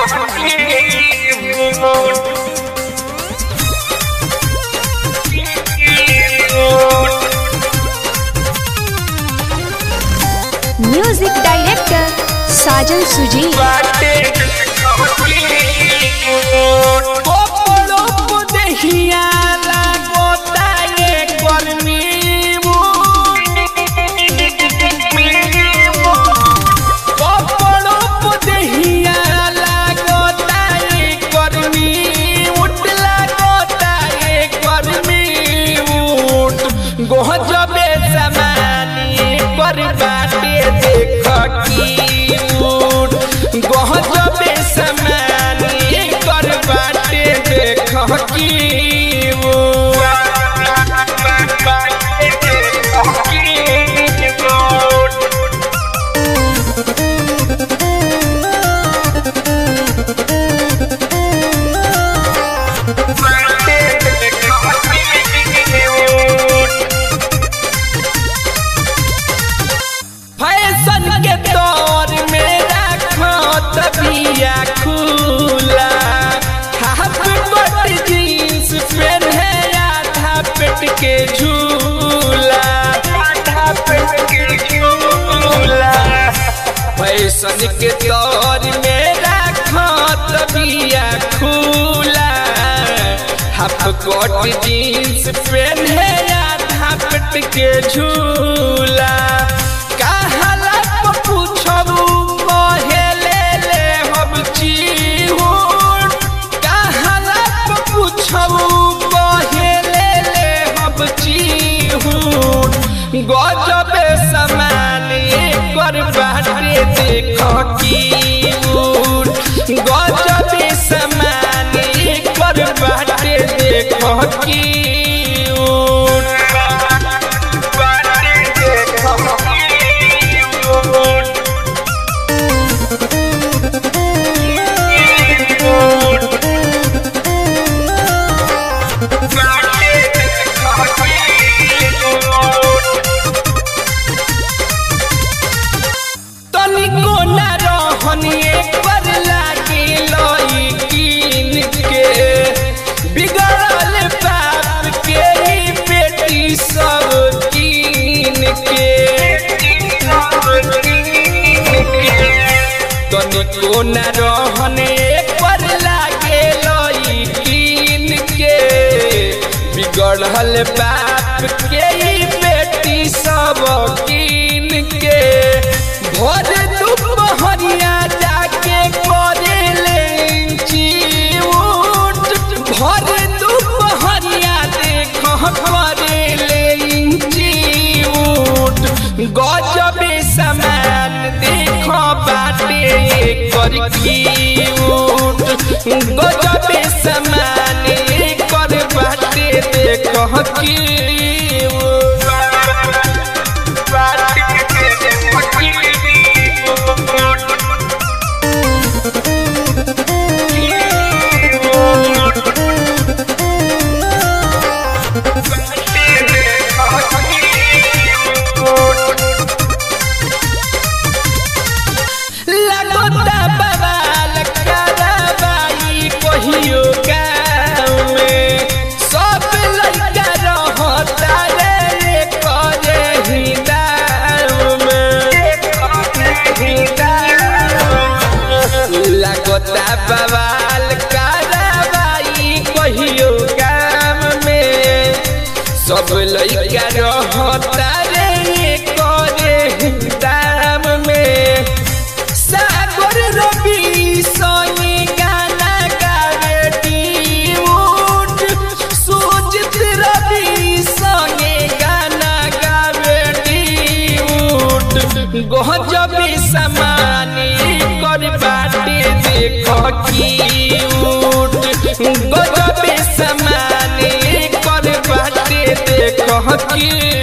music director साजन सुजी गोहजबे समानी पर बाटे देख की उठ गोहजबे समानी पर बाटे देख की फैशन के दौर में रखो तबिया खुला हाफ कट जींस पहने आधा पेट के झूला आधा पेट के झूला फैशन के दौर में रखो तबिया खुला हाफ कट जींस पहने आधा पेट के झूला कहला प पूछबू कहेले ले हम चिहुन कहला प पूछबू कहेले ले हम चिहुन गजबे समान कर बाटे देख की उन गजबे समान कर बाटे देख की उन तनिको न रहनी पर लागी लई कीन के बिगड़ल बाप के ही बेटी सब कीन के तनिको न रहने पर लागे लई कीन के बिगड़ल बाप के ही बेटी सब कीन के भोर दुपहरिया जाके करे लेंची उठ भोर दुपहरिया देख करे लेंची उठ गजबे समान देख बाटे कर की उठ गजबे समान कर बाटे देख की लगोता बवाल करवाई कहियो गाँव में सब लड़का रहता रे करे ही दाम में लगोता बवाल करवाई कहियो गाँव में सब लड़का रहता रे करे ही दाम में सागर रवि सोनी गाना गावे टीउट सुजित रवि सोनी गाना गावे टीउट गजबी समानी कर बाटे देख कीउट गजबी समानी कर बाटे देख की